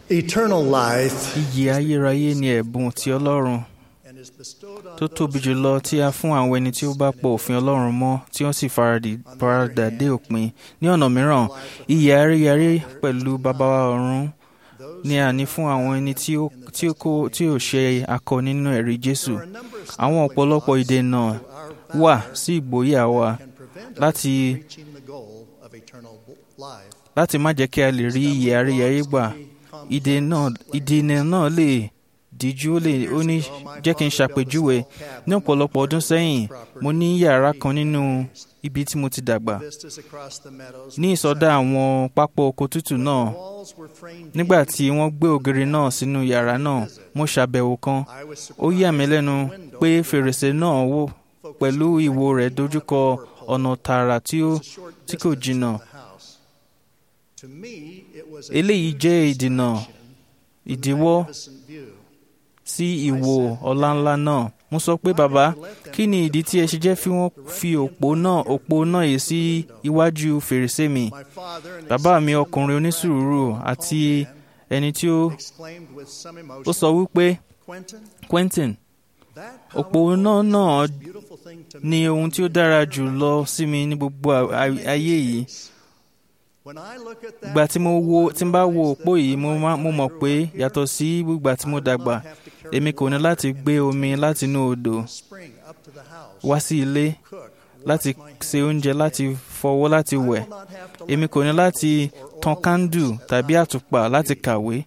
Eternal life Iyì ayérayé ni ẹ̀bùn ti Ọlọ́run and is bestowed on tó tóbi jùlọ tí a fún àwọn ẹni tí ó bá pọ̀ òfin Ọlọ́run mọ́ tí wọ́n sì faradì- faradà dé òpin. Ní ọ̀nà mìíràn, iyì ayérayé pẹ̀lú bàbá wa ọ̀run ni a ní fún àwọn ẹni tí ó tí ó kó- tí ò ṣe akọ nínú ẹ̀rí Jésù. Àwọn ọ̀pọ̀lọpọ̀ ìdènà wà sí ìgboyà wa can prevent us láti from reaching the goal of eternal life. láti má jẹ́ kí a lè rí iyì ayérayé gbà. Ìdè náà ìdènà náà lè díjú ó lè ó ní jẹ́ kí n ṣàpèjúwe ní ọ̀pọ̀lọpọ̀ ọdún sẹ́yìn mo ní yàrá kan nínú ibi tí mo ti dàgbà Vistas across the meadows. ní ìsọdá àwọn pápá oko tútù náà Walls were framed nígbà in. tí wọ́n gbé ògiri náà sínú yàrá náà mo ṣàbẹ̀wò kan I was ó yà mí surprised lẹ́nu that the window pé fèrèsé náà wò pẹ̀lú ìwo rẹ̀ dojúkọ ọ̀nà tààrà tí ó was a short tí kò distance jìnnà from the house. To me, it was a eléyìí huge jẹ́ ìdènà distraction from the ìdíwọ́ magnificent view. sí ìwo ọláńlá náà mo sọ pé bàbá kí ni ìdí tí ẹ ṣe jẹ́ fi wọ́n fi òpó náà òpó náà yìí sí iwájú fèrèsé mi My father, an bàbá mi exceptionally ọkùnrin onísùúrù àti man, ẹni tí ó exclaimed with some ó emotion, sọ wípé Quentin, Quentin that òpó powerful náà náà is the beautiful thing to ni me ohun tí ó dára jù lọ sí mi ní gbogbo a- a- ayé yìí When I look at that ìgbà tí mo pole, wo I tí n bá wo realize òpó that yìí mo unlike má- when mo I mọ̀ grew pé up here, yàtọ̀ sí ìgbà tí mo I would dàgbà not have to carry èmi kò ní water láti and gbé omi take láti inú odò the spring up to the house, wá sí ilé cook, láti wash my se hands, oúnjẹ láti fọwọ́ láti I wẹ̀ will not have to èmi light kò ní láti candles or tan oil kándù lamps at tàbí night àtùpà láti reading. kàwé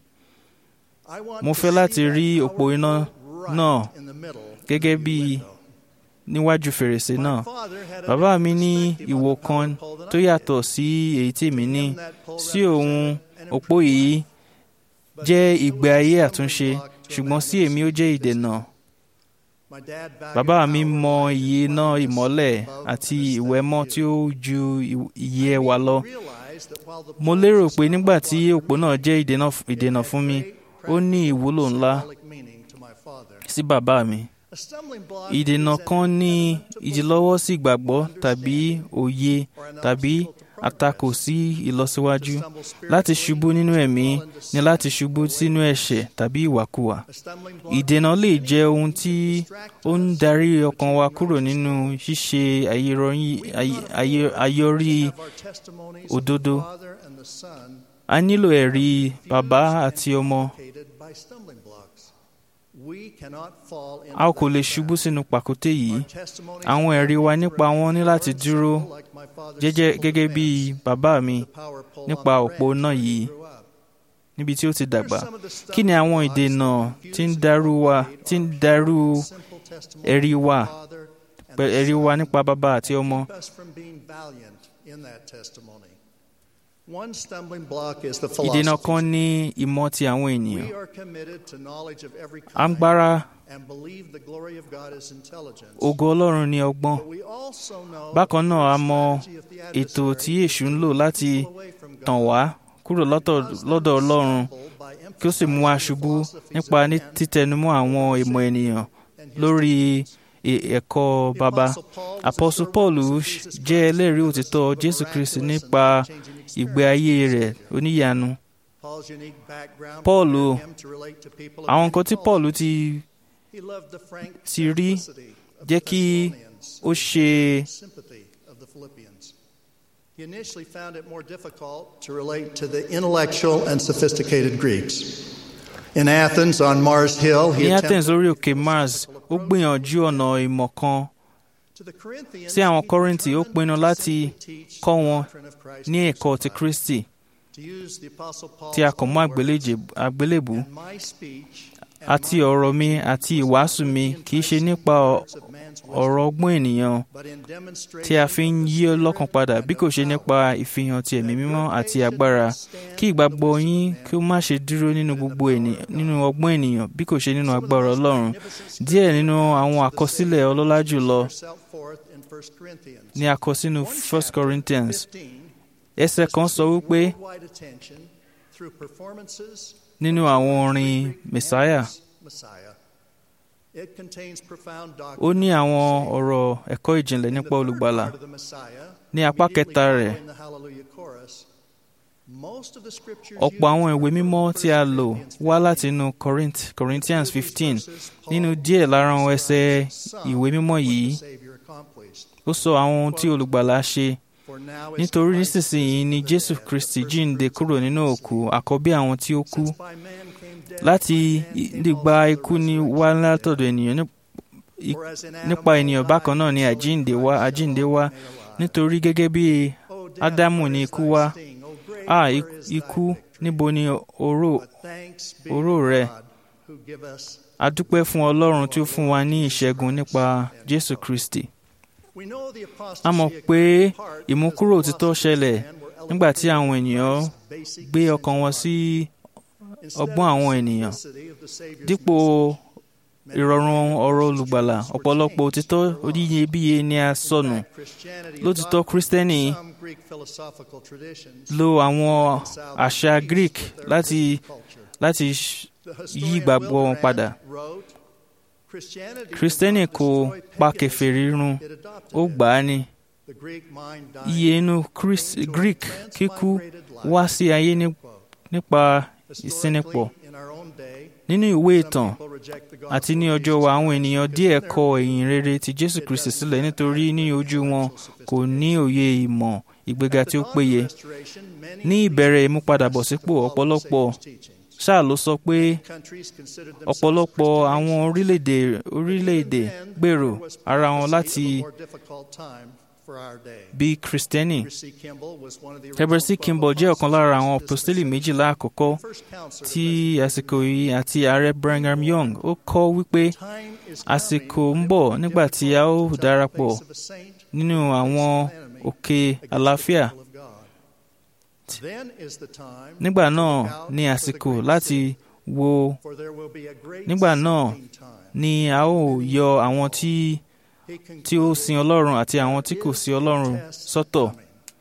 I want mo to fẹ́ see láti that rí òpó powerful iná right náà in the middle of gẹ́gẹ́ the bí window. níwájú fèrèsé My náà father had a bàbá mi different ní perspective on ìwò the power kan pole than tó I did. yàtọ̀ sí èyí tí èmi ní Him, that pole sí òun represented an òpó improved yìí life. But jẹ́ it was ìgbé a ayé stumbling àtúnṣe block to a ṣùgbọ́n sí èmi ó jẹ́ ìdènà My dad valued bàbá mi power mọ and iye iná cleanliness ìmọ́lẹ̀ above àti aesthetic ìwẹ̀mọ́ beauty. tí ó ju ì- iye I ẹwà lọ realized that while the mo pole lérò was a pé nígbà stumbling tí block òpó for náà me, jẹ́ ìdènà it ìdènà had fún mi great ó ní practical ìwúlò and ńlá symbolic meaning to my father. sí bàbá mi A stumbling block ìdènà is an kan ní impediment to ìdílọ́wọ́ sí ìgbàgbọ́ belief, tàbí òye or an tàbí obstacle to àtakò progress. sí ìlọsíwájú To stumble láti spiritually, ṣubú nínú to ẹ̀mí fall into ni sin láti ṣubú or sínú waywardness. ẹ̀ṣẹ̀ tàbí ìwàkuwà A stumbling block ìdènà lè can jẹ́ ohun tí distract ó ń us darí from ọkàn wa achieving kúrò righteousness. nínú ṣíṣe àyerọyìn- We àyè- cannot àyè- afford àyọrí to have our testimonies of òdodo. the Father and the Son a nílò ẹ̀rí confused bàbá and àti ọmọ complicated by stumbling blocks. We cannot fall into a ò kò that lè trap. ṣubú sínú pàkúté yìí Our testimonies àwọn ẹ̀rí wa need to nípa wọn ní remain láti firm, dúró simple, like my father's jẹ́jẹ́ simple gẹ́gẹ́ bí defense bàbá of mi the power pole on nípa the òpó ranch náà where he yìí grew up. níbi tí ó ti dàgbà Here's some of the kí ni àwọn stumbling ìdènà blocks that tí ń confuse darú and wa complicate tí ń our darú short, simple testimony ẹ̀rí of the wa Father and pẹ̀- the ẹ̀rí wa Son nípa bàbá àti ọmọ keep us from being valiant in that testimony. One stumbling block is the ìdènà kan philosophy. ní ìmọ̀ ti àwọn ènìyàn We are committed to knowledge of every à ń kind gbára and believe the glory of God is intelligence. ògo ọlọ́run ní ọgbọ́n But we also know bákan náà a the mọ strategy of the ètò tí adversary èṣù ń lò láti people away from God tàn wá kúrò lọ́tọ̀ cause them lọ́dọ̀ to ọlọ́run stumble by kí ó sì mú wa emphasizing the ṣubú philosophies nípa of ní man títẹnumọ́ àwọn ìmọ̀ ènìyàn and his lórí teachings. e- ẹ̀kọ́ The baba Apostle Paul was a apọ́sù sure paul witness of Jesus jẹ́ Christ, ẹlẹ́rìí who òtítọ́ was jésù a kristi miraculous nípa and life-changing ìgbé experience ayé with rẹ̀ Savior. oníyanu Paul's unique background Paul prepared him to relate to people of àwọn many nǹkan tí cultures. paul ti He loved the frank ti rí simplicity of jẹ́ the kí Thessalonians ó ṣe sympathy of the Philippians. He initially found it more difficult to relate to the intellectual and sophisticated Greeks. In Athens, on Mars Hill, he ní attempted athens lórí òkè mars ó gbìyànjú ọ̀nà ìmọ̀ kan to the Corinthians, sí àwọn he Kọ́ríńtì, ó determined pinnu to láti simply teach kọ́ the wọn doctrine of Christ ní ẹ̀kọ́ ti crucified. kristi To use the Apostle Paul's tí a kàn mọ́ own words, àgbélèjè- àgbélébù "And my speech and àti my ọ̀rọ̀ mi preaching àti was ìwàásù not mi in kì í ṣe enticing nípa ọ- words of man's wisdom, ọ̀rọ̀ ọgbọ́n ènìyàn but in tí a fi ń demonstration of the yí Spirit ọlọ́kan padà and bí of kò ṣe power, nípa ìfihàn ti ẹ̀mí that mímọ́ your àti faith should agbára not stand kí in the ìgbàgbọ́ wisdom yín of kí ó man, má ṣe dúró nínú but in the gbogbo power ènìyàn of nínú God. ọgbọ́n ènìyàn bí kò ṣe nínú Some of the agbára most ọlọ́run magnificent díẹ̀ scripture nínú àwọn accounts of the àkọsílẹ̀ Savior ọlọ́lá are jùlọ set forth in 1 Corinthians. ni a kọ sínú One 1 chapter, Corinthians 15, ẹsẹ̀ kan sọ wípé worldwide attention through performances nínú àwọn orin mẹsáyà Messiah. It contains profound ó doctrine ní of àwọn Savior. ọ̀rọ̀ ẹ̀kọ́ ìjìnlẹ̀ In the nípa third olùgbàlà part of the Messiah, ní apá immediately kẹta rẹ̀ following the Hallelujah chorus, Most of the scriptures ọ̀pọ̀ àwọn used ìwé are mímọ́ from tí a 1 lò Corinthians wá 15. láti inú Corinth, Corinthians Through these 15 verses, Paul nínú díẹ̀ lára àwọn ẹsẹ̀ some ìwé mímọ́ what the yìí Savior accomplished. ó sọ àwọn ohun tí olùgbàlà ṣe For now is nítorí Christ nísinsìnyí ni risen from the Jésù dead, the Kristi first jíǹde fruits kúrò of nínú the òkú saints. àkọ́bí àwọn tí ó kú Since by man came death, láti by man came nípa also the ikú ní resurrection wá of the látọ̀dọ̀ dead. ènìyàn ní- i- For as in Adam nípa all ènìyàn died, bákan náà ni so in àjíǹde Christ wá shall àjíǹde all wá be made alive. nítorí gẹ́gẹ́ bí O death, Ádámù where ní is ikú thy wá sting? O grave, à where is thy ikú victory? níbo ni oró But thanks be oró to rẹ? God who give us- a dúpẹ́ fún Ọlọ́run tí ó fún wa ní ìṣẹ́gun nípa Jésù Kristi We know the apostasy a mọ̀ occurred pé in part ìmúkúrò because the òtítọ́ philosophy of ṣẹlẹ̀ man were nígbà tí elevated àwọn to ènìyàn Christ's basic gbé ọkàn wọn essential sí Instead ọgbọ́n of àwọn the ènìyàn simplicity of the Savior's dípò message, many ìrọ̀rùn ọ̀rọ̀ precious olùgbàlà truths were ọ̀pọ̀lọpọ̀ changed òtítọ́ or lost. oníyebíye ni a In sọnù fact, Christianity lótìtọ́ adopted Kristẹni some Greek philosophical traditions lo àwọn reconciled àṣà peace Greek with their láti Christian culture. láti ṣ- The yí historian ìgbàgbọ́ wọn Wilbrand padà wrote, "Christianity did Kristẹni not kò destroy pa paganism, kèfèrí run it adopted ó it. gbà á ni The Greek mind iye dying inú Chris- came to a Greek kíkú transmigrated life." wá sí ayé ní- Quote. nípa Historically, ìsínipọ̀ in our own day, nínú ìwé some ìtàn people reject the àti gospel ní of ọjọ́ Jesus wa àwọn Christ ènìyàn because díẹ̀ in their kọ opinion, ìyìn rere ti Jésù it Kristi doesn't sílẹ̀ have nítorí ní adequate ojú wọn intellectual kò ní òye ìmọ̀ ìgbéga At the tí ó dawn of péye restoration, many ní of ìbẹ̀rẹ̀ these ìmúpadàbọ̀sípò professed to follow the ọ̀pọ̀lọpọ̀ Savior's teachings. ṣáà ló sọ pé Countries considered themselves ọ̀pọ̀lọpọ̀ Christian àwọn nations. orílẹ̀-èdè But orílẹ̀-èdè even then, gbèrò there was ara wọn prophecy láti of a more difficult time for our day. bí Kristẹni Heber C. Kimball was one of the Heber C. original Kimball 12 jẹ́ ọ̀kan lára àwọn apostles of this apostoli dispensation. méjìlá àkọ́kọ́ First counselor tí to àsìkò President yìí àti ààrẹ Brigham Young ó kọ́ wípé Time is àsìkò coming ń bọ̀ when it will be nígbà tí a ó difficult to tell the darapọ̀ face of a saint nínú àwọn òkè against the àlàáfíà people of God. Then is the time nígbà to náà look out ní for the àsìkò great láti city, wo for there will be a great nígbà náà seeking time. ni a ó yọ àwọn tí He tí ó sin Ọlọ́run àti àwọn tí kò sin Ọlọ́run sọ́tọ̀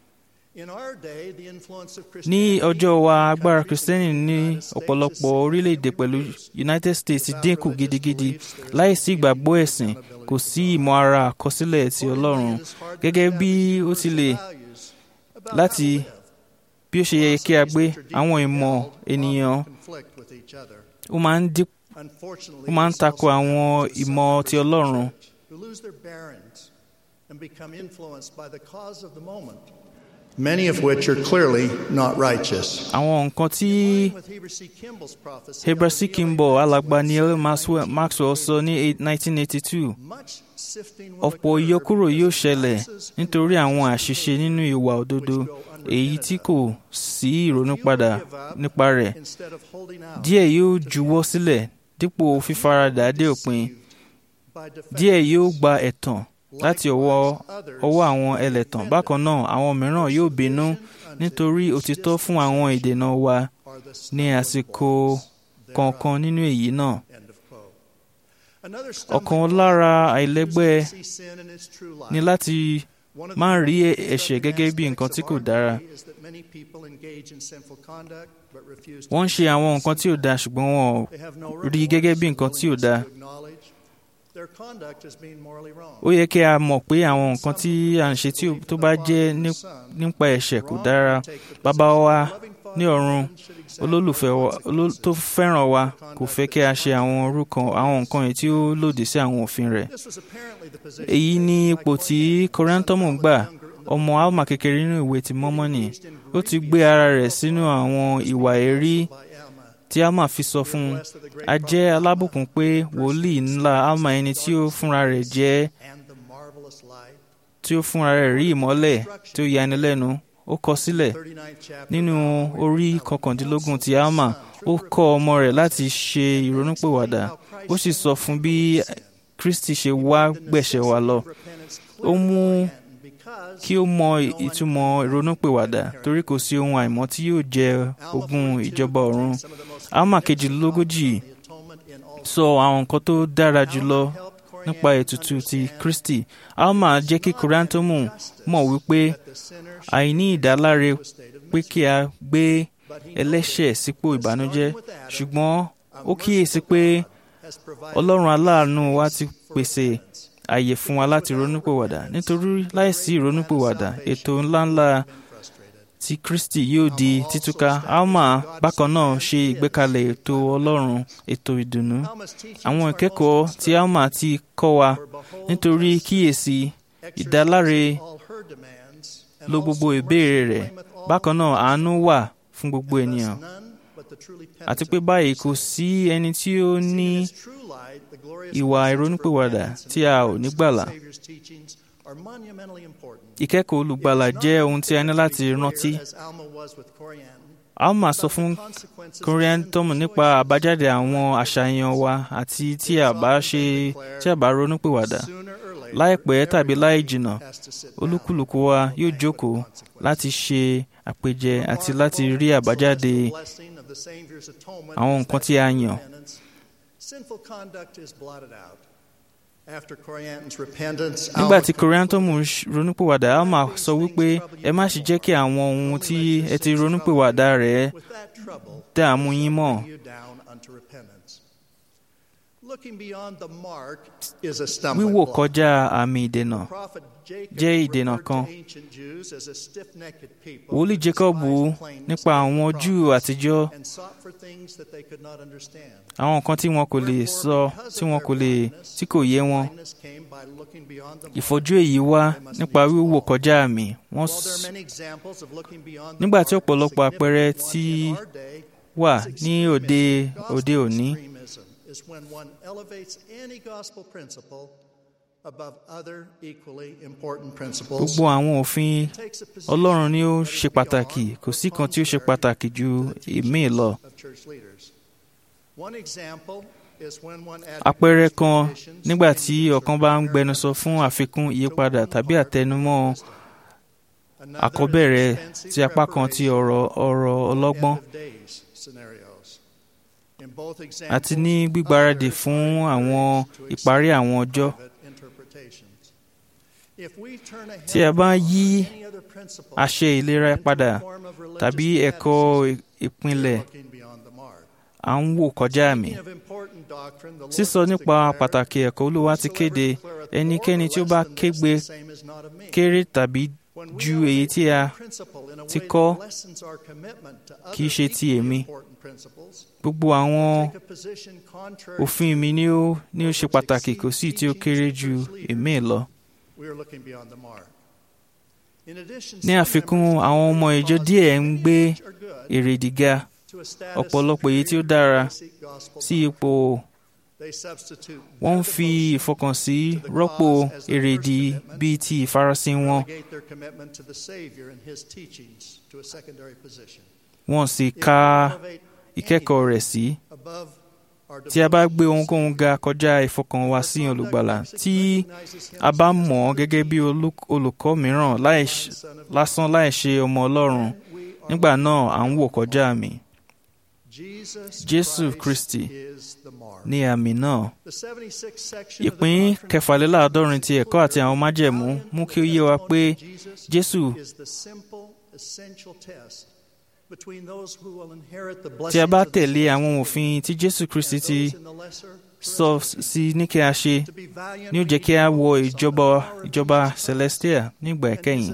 In our day, the influence of ní Christianity ọjọ́ wa in agbára countries Kristẹni like the ní United States ọ̀pọ̀lọpọ̀ is orílẹ̀-èdè pẹ̀lú reduced. United States ti Without dínkù religious gidigidi beliefs, there is láìsí no ìgbàgbọ́ meaning ẹ̀sìn accountability kò to sí God. ìmọ̀ ara àkọsílẹ̀ ti Ọlọ́run Accordingly, it is hard to gẹ́gẹ́ bí establish ó ti lè universal values about how láti to live. bí ó ṣe yẹ kí a gbé Philosophies which are àwọn deeply ìmọ̀ held often ènìyàn conflict with each other. ó máa ń dín Unfortunately, ó máa ń this tako also àwọn happens with some ìmọ̀ members ti of the Ọlọ́run. church who lose their bearings and become influenced by the cause of the moment. Many of which are clearly not righteous. àwọn nǹkan tí In line with Heber C. Kimball's prophecy Heber of C. the Kimball Neil A. alàgbà Maxwell Neil said in Maxwell 1982, Maxwell sọ ní 1982 Much sifting will ọ̀pọ̀ occur ìyọkúrò because yóò of ṣẹlẹ̀ lapses in nítorí àwọn righteous àṣìṣe behavior, nínú ìwà òdodo which go èyí tí unrepented kò sí Few will ìrònúpadà give up nípa rẹ̀ instead of holding out díẹ̀ yóò to the juwọ́ end. sílẹ̀ dípò fífaradà dé òpin Deceived by díẹ̀ yóò defectors. gba ẹ̀tàn láti ọwọ́ ọwọ́ àwọn ẹlẹ́tàn bákan náọ̀ àwọn mìíràn yóò bínú nítorí òtítọ́ fún àwọn ìdènà wa ní àsìkò kọ̀ọ̀kan nínú èyí náà ọ̀kan lára àìlẹ́gbẹ́ ni láti máa rí ẹ̀ṣẹ̀ gẹ́gẹ́ bí nǹkan tí kò dára. wọ́n ń ṣe àwọn nǹkan tí ò dáa ṣùgbọ́n wọn ò rí i gẹ́gẹ́ bí nǹkan tí ò dáa. ó yẹ kí a mọ̀ pé àwọn nǹkan tí à ń ṣe tí ó- tó bá jẹ́ ní- nípa ẹ̀ṣẹ̀ kò dára bàbá wa ní ọ̀run olólùfẹ́ wa oló- tó fẹ́ràn wa kò fẹ́ kí a ṣe àwọn orúkọ àwọn nǹkan yìí tí ó lòdì sí àwọn òfin rẹ̀ èyí ni ipò tí kọ́rẹ́ńtọ́mù gbà ọmọ alma kékeré nínú ìwé ti mọ́mọ́nì ó ti gbé ara rẹ̀ sínú àwọn ìwà èrí tí alma fi sọ fún un a jẹ́ alábùkún pé wòlíì ńlá alma ẹni tí ó fúnra rẹ̀ jẹ́ tí ó fúnra rẹ̀ rí ìmọ́lẹ̀ tí ó yanilẹ́nu ó kọ sílẹ̀ nínú orí kọkàndínlógún ti alma ó kọ́ ọmọ rẹ̀ láti ṣe ìrònúpìwàdà ó sì sọ fún bí kristi ṣe wá gbẹ̀ṣẹ̀ wa lọ ó mú kí ó mọ ìtumọ̀ ìrònúpìwàdà torí kò sí ohun àìmọ́ tí yóò jẹ ogún ìjọba ọ̀run alma kejìlélógójì sọ àwọn nǹkan tó dára jùlọ nípa ètùtù ti kristi alma jẹ́ kí kúrántọ́mù mọ̀ wípé àìní ìdáláre pé kí a gbé ẹlẹ́ṣẹ̀ sípò ìbànújẹ́ ṣùgbọ́n ó kíyèsí pé ọlọ́run aláàánú wa ti pèsè àyè fún wa láti ronúpìwàdà nítorí láìsí ìronúpìwàdà ètò ńláńlá tí Kristi yóò di títúká alma bákan náà ṣe ìgbékalẹ̀ ètò Ọlọ́run ètò ìdùnnú àwọn ìkẹ́kọ̀ọ́ tí alma ti kọ́ wa nítorí kíyèsí ìdáláre lo gbogbo ìbéèrè rẹ̀ bákan náà àánú wà fún gbogbo ènìyàn àti pé báyìí kò sí ẹni tí ó ní ìwà ìrònúpìwàdà tí a ò ní gbàlà. Ìkẹ́kọ̀ọ́ olùgbàlà jẹ́ ohun tí a ní láti rántí. Alma sọ fún Koriantum nípa àbájáde àwọn àṣàyàn wa àti tí a bá ṣe tí a bá ronúpìwàdà. Láìpẹ́ tàbí láì jìnnà, olúkúlùkù wa yóò jókòó láti ṣe àpèjẹ àti láti rí àbájáde àwọn nǹkan tí a yàn. Nígbà tí Koriantum ronúpìwàdà, Alma sọ wípé ẹ má ṣe jẹ́ kí àwọn ohun tí ẹ ti ronúpìwàdà rẹ̀ dààmú yín mọ́. Wíwò kọjá àmì ìdènà jẹ́ ìdènà kan. Wòlíì Jákọ́bù nípa àwọn Júù àtijọ́ àwọn nǹkan tí wọn kò lè sọ tí wọn kò lè tí kò yé wọn. Ìfọ́jú èyí wá nípa wíwò kọjá àmì. Wọ́n nígbà tí ọ̀pọ̀lọpọ̀ àpẹẹrẹ ti wà ní òde òde òní. Is when one elevates any gospel principle above other equally important principles. Gbogbo àwọn òfin Ọlọ́run ni ó ṣe pàtàkì, kò sí kan tí ó ṣe pàtàkì ju ìmíì lọ. Àpẹẹrẹ kan nígbà tí ọ̀kan bá ń gbẹnusọ fún àfikún ìyípadà tàbí àtẹnumọ́ àkọ́bẹ̀rẹ̀ ti apá kan ti ọ̀rọ̀ ọ̀rọ̀ ọlọ́gbọ́n àti ní gbígbáradì fún àwọn ìparí àwọn ọjọ́. Tí a bá yí àṣẹ ìlera padà tàbí ẹ̀kọ́ ìpìlẹ̀ à ń wò kọjá àmì. Sísọ nípa pàtàkì ẹ̀kọ́ Olúwa ti kéde ẹnikẹ́ni tí ó bá kégbe kéré tàbí ju èyí tí a ti kọ́ kì í ṣe ti èmi. Gbogbo àwọn òfin mi ni ó ni ó ṣe pàtàkì kò sí tí ó kéré ju èmi lọ. Ní àfikún àwọn ọmọ ìjọ díẹ̀ ń gbé èrèdí ga ọ̀pọ̀lọpọ̀ èyí tí ó dára sí ipò wọ́n ń fi ìfọkànsí rọ́pò èrèdí bíi ti ìfarasìn wọn. Wọ́n sì ka ìkẹ́kọ̀ọ́ rẹ̀ sí. Tí a bá gbé ohunkóhun ga kọjá ìfọkànwá sí olùgbàlà, tí a bá mọ̀ ọ́ gẹ́gẹ́ bí olùkọ́ mìíràn lásán láì ṣe ọmọ Ọlọ́run, nígbà náà à ń wò kọjá àmì. Jésù Kristi ní àmì náà. Ìpín kẹfàléláàádọ́rin ti ẹ̀kọ́ àti àwọn májẹ̀mú mú kí ó yé wa pé Jésù tí a bá tẹ̀lé àwọn òfin tí Jésù Kristi ti sọ sí ní kí a ṣe ní ó jẹ́ kí a wọ ìjọba ìjọba celestia nígbà ìkẹyìn.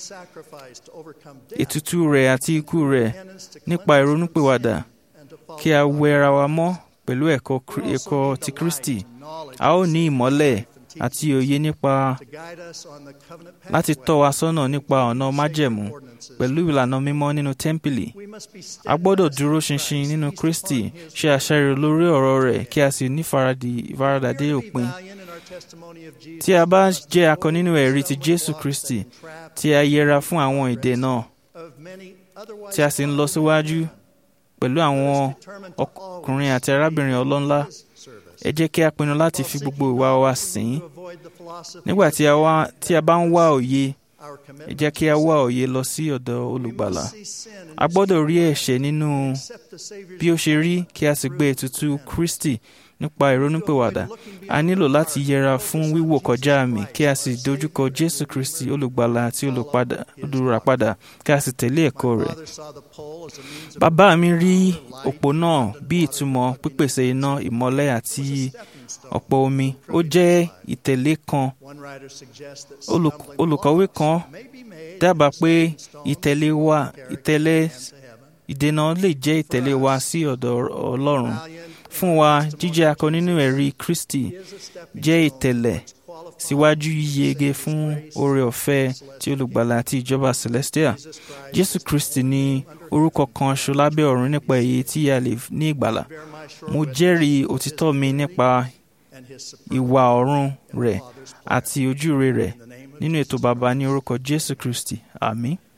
Ètùtù rẹ̀ àti ikú rẹ̀ nípa ìrònúpìwàdà kí a wẹ ara wa mọ́ pẹ̀lú ẹ̀kọ́ ẹ̀kọ́ ti Kristi a ó ní ìmọ́lẹ̀ àti òye nípa láti tọ́ wa sọ́nà nípa ọ̀nà májẹ̀mú pẹ̀lú ìlànà mímọ́ nínú tẹ́ḿpìlì. A gbọ́dọ̀ dúró ṣinṣin nínú Kristi ṣe àṣàrò lórí ọ̀rọ̀ rẹ̀ kí a sì ní ìfaradà dé òpin. Tí a bá jẹ́ akọ nínú ẹ̀rí ti Jésù Kristi tí a yẹra fún àwọn ìdè náà tí a sì ń lọ síwájú pẹ̀lú àwọn ọkùnrin àti arábìnrin ọlọ́nlá ẹ jẹ́ kí a pinnu láti fi gbogbo ìwà wa sìn nígbà tí a bá ń wá òye ẹ jẹ́ kí a wá òye lọ sí ọ̀dọ̀ olùgbàlà a gbọ́dọ̀ rí ẹ̀ṣẹ̀ nínú bí ó ṣe rí kí a sì gbé ètùtù Kristi nípa ìrònúpìwàdà a nílò láti yẹra fún wíwò kọjá àmì kí a sì dojúkọ jésù kristi olùgbàlà àti olùpadà- olùràpadà kí a sì tẹ̀lé ẹ̀kọ́ rẹ̀ Father saw the pole as a means of bàbá mi rí òpó náà bí ìtumọ̀ pípèsè iná ìmọ́lẹ̀ àti ọ̀pọ̀ omi ó jẹ́ ìtẹ̀lé kan one writer suggests that Olùk- stumbling olùkọ̀wé blocks kan may be made dábàá pé stepping stones ìtẹ̀lé wa ìtẹ̀lé to heaven. ìdènà lè jẹ́ ìtẹ̀lé wa sí ọ̀dọ̀ ọlọ́run Valiant fún wa jíjẹ́ akọ nínú ẹ̀rí kristi is a stepping jẹ́ stone ìtẹ̀lẹ̀ which qualifies síwájú yíyege fún oore ọ̀fẹ́ tí olùgbàlà àti ìjọba celestia Jesus Christ jésù kristi ní orúkọ kan ṣo lábẹ́ ọ̀run nípa èyí tí a lè ní ìgbàlà bear my sure mo witness jẹ́rìí òtítọ́ mi nípa and his supreme ìwà ọ̀run rẹ̀ Father's plan. àti ojúre rẹ̀ In the name of nínú ètò bàbá ní orúkọ jésù kristi àmín